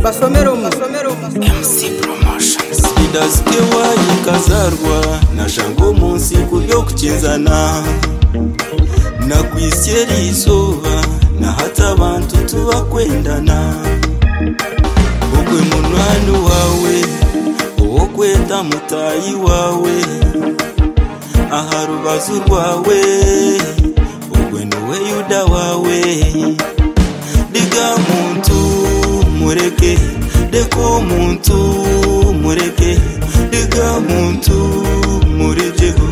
basomere umwe idasikiwayi kazarwa na jango munsi kubyo kukizana nakwisyera izuba nahata abantu tubakwendana ogwe munani wawe uwo kwenda mutayi wawe aha rubazu rwawe ogwe niwe yuda wawe diga muntu mureke deko muntu mureke diga muntu murejeho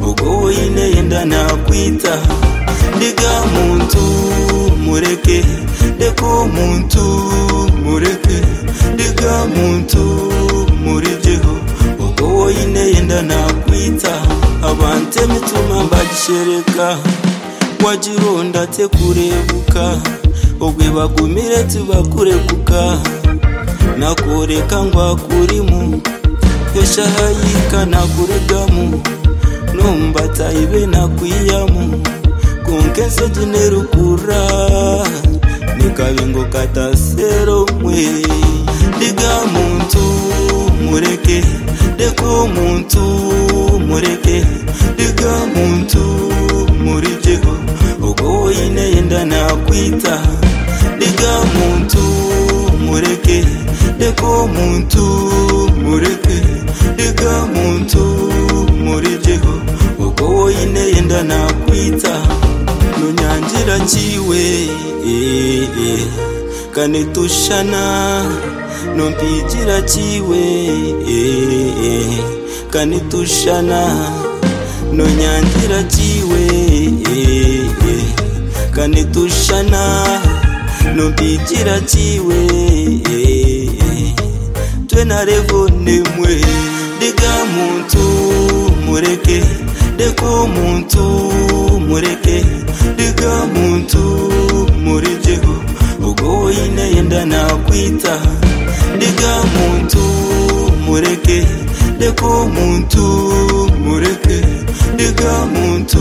ubwo weine yenda nakwita diga muntu mureke deko muntu mureke diga muntu murijeho ubwo weine yenda nakwita abante mituma mbagishereka wagironda te kurebuka ubwo bagumire tubakurekuka nakureka ngwakurimu yoshahayika nakuregamu numbata ibe nakwiyamu kunkese tunerukura nikabengo katasero mwe diga muntu mureke deko muntu mureke diga muntu murijeho ubwo woyine yenda nakwita diga muntu mureke deko muntu mureke diga muntu murijeho ubwo woyine yenda nakwita nunyangira kiwe eh, eh, kanetushana nompigira kiwe eh, eh, kanetushana nonyangira kiwe eh, eh, kanetushana nompigira kiwe eh, eh, twenarevonemwe diga muntu mureke deko muntu mureke diga muntu murijeho ubwo woyine yenda nakwita diga muntu mureke deko muntu mureke diga muntu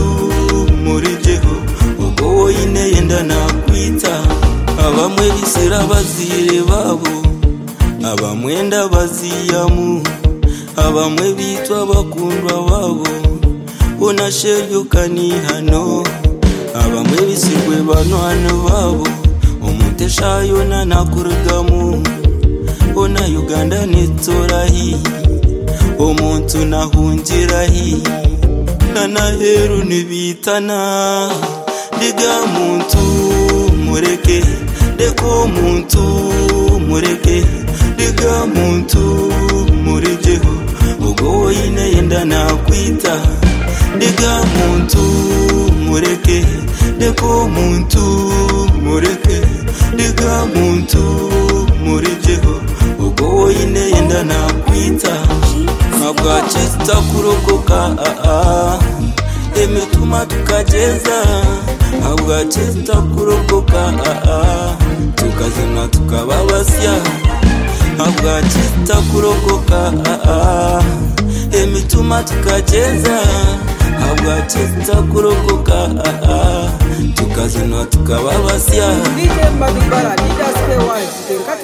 murijeho ubwo woyine yenda nakwita abamwe bisira bazire babo abamwenda baziyamu abamwe bitwa bakundwa babo unasheryukani hano abamwe bisigwe banwana babo umuteshayona nakurugamu ona uganda nitorahi omuntu nahungirahi nanaheru nibitana diga muntu mureke deko muntu mureke diga muntu murijeho ubwo woyine yenda nakwita diga muntu mureke deko muntu mureke diga muntu murijeho ubwo woyine yenda nakwita ntabwo hakita kurokoka aa emituma tukageza ntabwo hakita kurokoka aa tukazima tukaba basya ntabwo hakita kurokoka aa emituma tukageza ntabwo hakita kurokoka aa tukazima tukaba basya dj mbadubara dj skewaye tutenga